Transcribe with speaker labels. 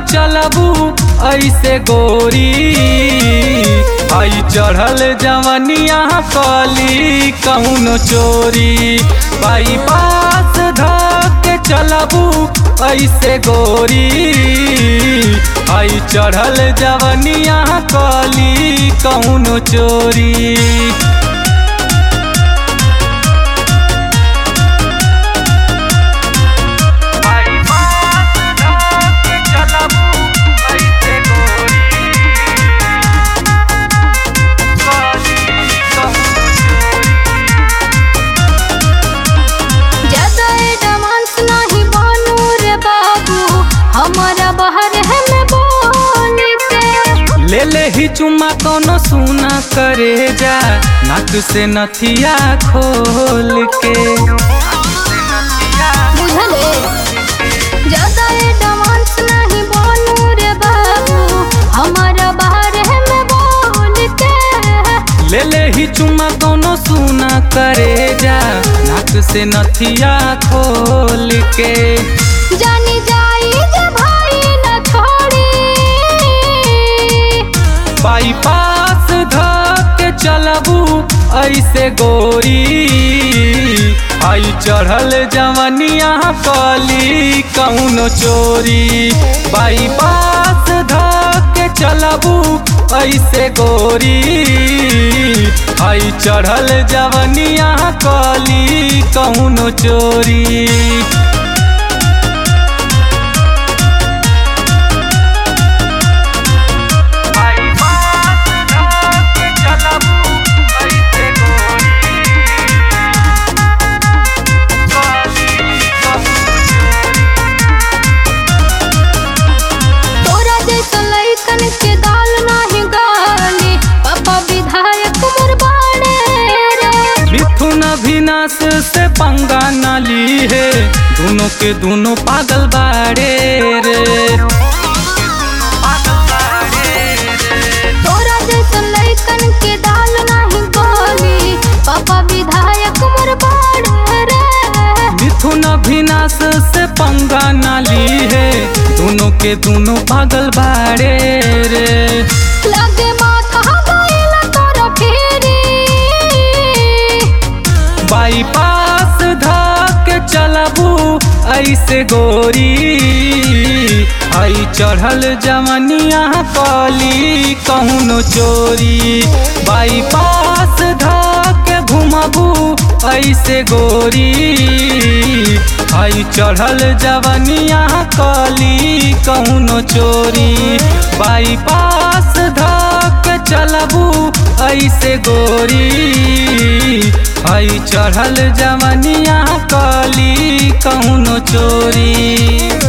Speaker 1: चलबू ऐसे गोरी आई चढ़ल जवनिया कली कौनो चोरी बाई पास धके चलबू ऐसे गोरी आई चढ़ल जवनिया कली कौनो चोरी
Speaker 2: ज्यादा एडवांस नहीं बनू रे बाबू हमारा बाहर है मैं बोल के
Speaker 1: ले ले ही चुमा कोनो सुना करे जा नाक से नथिया खोल के
Speaker 2: बुझले ज्यादा एडवांस नहीं बनू रे बाबू हमारा बाहर है मैं बोल के
Speaker 1: ले ले ही चुमा कोनो सुना करे जा नाक से नथिया खोल के
Speaker 2: जानी जाई जे भाई न छोड़ी
Speaker 1: बाईपास धके चलबू ऐसे गोरी आई चढ़ल जवनिया कली कौनो चोरी बाईपास धके चलबू ऐसे गोरी आई चढ़ल जवनिया कली कौनो चोरी
Speaker 2: तोरा जैसा लइकन के दाल नाही गाली पापा विधायक मोर बाड़े रे
Speaker 1: मिथुन अभिनाश से पंगा न ली है दोनों के दोनों पागल बाड़े रे
Speaker 2: तोरा जैसा लइकन के दाल नाही गाली पापा विधायक मोर बाड़े रे
Speaker 1: मिथुन अभिनाश से पंगा न ली है दोनों के दोनों पागल बाड़े रे
Speaker 2: लगे माथा गइल तोरा फेरी
Speaker 1: बाईपास धके चलबू ऐसे गोरी आई चढ़ल जवनिया कली कौनो चोरी बाईपास धके घुमबू ऐसे गोरी आई चढ़ल जवनिया कली कौनो चोरी बाईपास धके चलबू ऐसे गोरी आई चढ़ल जवनिया कली कौनो चोरी